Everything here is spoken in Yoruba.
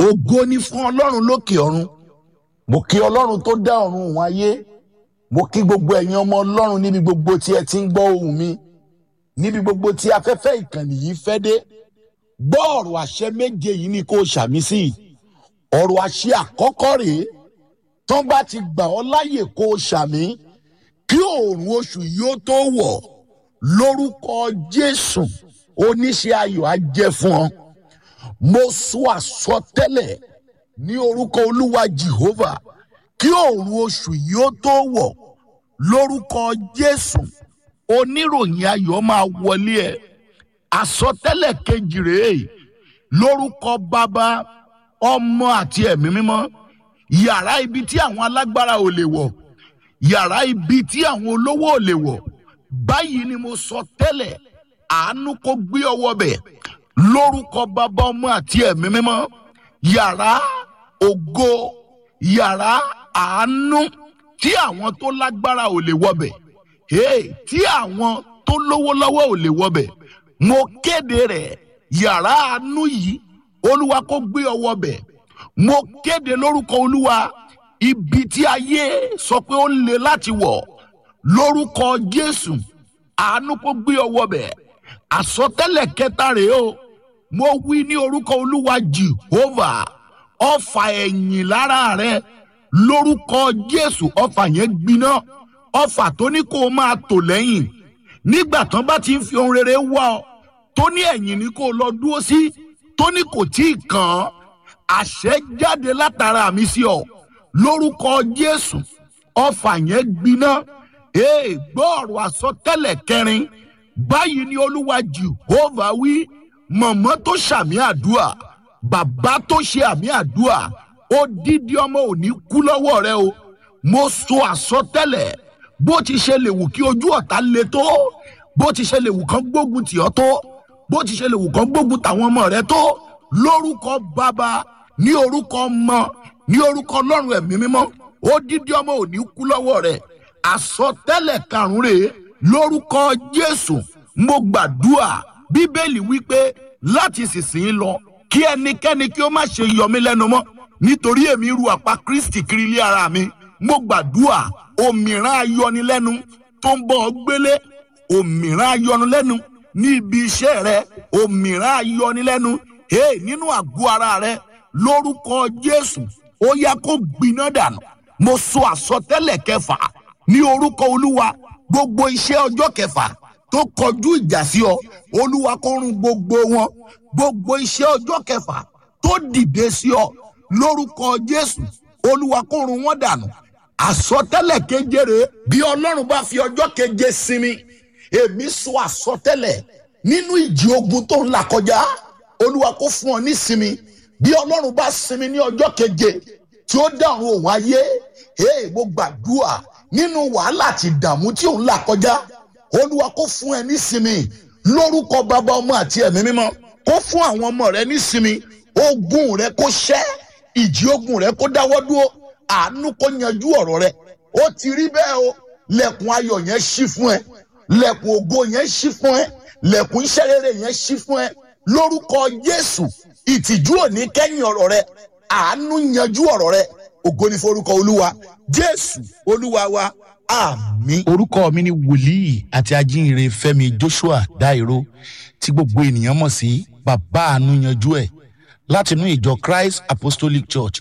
ògo ni fún ọlọ́run lókè ọ̀run mo kí ọlọ́run tó dá ọ̀run òun ayé mo kí gbogbo ẹ̀yin ọmọ ọlọ́run níbi gbogbo tí ẹ ti ń gbọ́ ohùn mi níbi gbogbo tí afẹ́fẹ́ ìkànnì yìí fẹ́ dé gbọ́ ọ̀rọ̀ àṣẹ méje yìí ni kò ṣàmì sí ọ̀rọ̀ àṣẹ àkọ́kọ́ rèé tán bá ti gbà ọ́ láyè kó o ṣàmì kí òòrùn oṣù yìí ó tó wọ̀ lórúkọ jésù oníṣẹ́ ayọ̀ á jẹ́ fún ọ mo sọ àsọtẹ́lẹ̀ ní orúkọ olúwa jehovah kí òòrùn oṣù yìí ó tó wọ̀ lórúkọ jésù oníròyìn ayọ̀ máa wọlé ẹ̀ àsọtẹ́lẹ̀ kejì rèé lórúkọ bàbá ọmọ àti ẹ̀mí mímọ́ yàrá ibi tí àwọn alágbára ò lè wọ̀ yàrá ibi tí àwọn olówó ò lè wọ̀ báyìí ni mo sọ tẹ́lẹ̀ àánú kó gbé ọwọ́ bẹ̀ lórúkọ bàbá ọmọ àti ẹ̀mí mímọ́ yàrá ògo yàrá àánú tí àwọn tó lágbára ò lè wọbẹ̀ hey, tí àwọn tó lówó lọ́wọ́ ò lè wọbẹ̀ mo kéde rẹ̀ yàrá àánú yìí olúwa kó gbé ọwọ́ bẹ̀ mo kéde lórúkọ olúwa ibi tí ayé sọ pé ó le láti wọ̀ lórúkọ jésù àánú kó gbé ọwọ́ bẹ̀ àsọtẹ́lẹ̀ kẹta rèé o mo wí ní orúkọ olúwa jehovah ọfà ẹ̀yìn lára rẹ lórúkọ jésù ọfà yẹn gbiná ọfà tó ní kó o máa tò lẹ́yìn nígbà tán bá ti ń fi ohun rere wá ọ tó ní ẹ̀yìn ní kó o lọ dúró sí tó ní kò tí ì kàn án àṣẹ jáde látara mi sí ọ lórúkọ jésù ọfà yẹn gbiná ee gbọ́ ọ̀rọ̀ àsọtẹ́lẹ̀ kẹrin báyìí ni olúwa jehovah wí mọ̀mọ́ tó ṣàmì àdúrà bàbá tó ṣe àmì àdúrà odidi ọmọ ò ní kú lọ́wọ́ rẹ o mo sọ àsọtẹ́lẹ̀ bó ti ṣe lè wù kí ojú ọ̀tá le tó bó ti ṣe lè wù kán gbógun tì ọ́ tó bó ti ṣe lè wù kán gbógun tàwọn ọmọ rẹ tó lórúkọ bàbá ní orúkọ ọmọ ní orúkọ ọlọ́run ẹ̀mí mímọ́ odidi ọmọ ò ní kú lọ́wọ́ rẹ àsọtẹ́lẹ̀ karùn-ún rèé lórúkọ jésù mo gbàdúrà bíbélì wípé láti sísìn lọ kí ẹnikẹ́ni kí ó má ṣe yọ mí lẹ́nu mọ́ nítorí èmi ru àpá kristi kiri ilé ara mi mo gbàdúrà òmìrán ayọnilẹ́nu tó ń bọ̀ ọ́ gbélé òmìrán ayọnilẹ́nu ní ibi iṣẹ́ rẹ òmìrán ayọnilẹ́nu hey, nínú àgọ́ ara rẹ lórúkọ jésù ó yá kó gbiná dànù mo sọ àsọtẹ́lẹ̀ kẹfà ní orúkọ olúwa gbogbo iṣẹ́ ọjọ́ kẹfà tó kọjú ìjà sí ọ olúwa kó run gbogbo wọn gbogbo iṣẹ́ ọjọ́ kẹfà tó dìde sí ọ lórúkọ jésù olúwa kó run wọn dànù àsọtẹ́lẹ̀ kejere bí ọlọ́run bá fi ọjọ́ keje sinmi èmi sọ àsọtẹ́lẹ̀ nínú ìjì ogun tó ń là kọjá olúwa kó fún ọ nísinmi bí ọlọ́run bá sinmi ní ọjọ́ keje tí ó dáhùn òun ayé ee mo gbàdúrà nínú wàhálà àti ìdààmú tí òun là kọjá olúwa kó fún ẹ nísinmi lórúkọ bàbá ọmọ àti ẹ̀mí mímọ́ kó fún àwọn ọmọ rẹ nísinmi ogun rẹ kó ṣẹ́ ìjì ogun rẹ kó dáwọ́ dúró àánú kó yanjú ọ̀rọ̀ rẹ ó ti rí bẹ́ẹ̀ o lẹ̀kùn ayọ̀ yẹn ṣí fún ẹ lẹ̀kùn ògo yẹn ṣí fún ẹ lẹ̀kùn iṣẹ́ rere yẹn ṣí fún ẹ lórúkọ jésù ìtìjú òní kẹ́yìn ọ̀rọ̀ rẹ àánú yanjú ọ̀rọ̀ rẹ ògo ní forúkọ olúwa jésù olúwa wa àmì. orúkọ mi ni wòlíì àti ajínrere fẹmi joshua dairo tí gbogbo ènìyàn mọ̀ sí bàbá àánú yanjú ẹ̀ látinú ìjọ christ apostolic church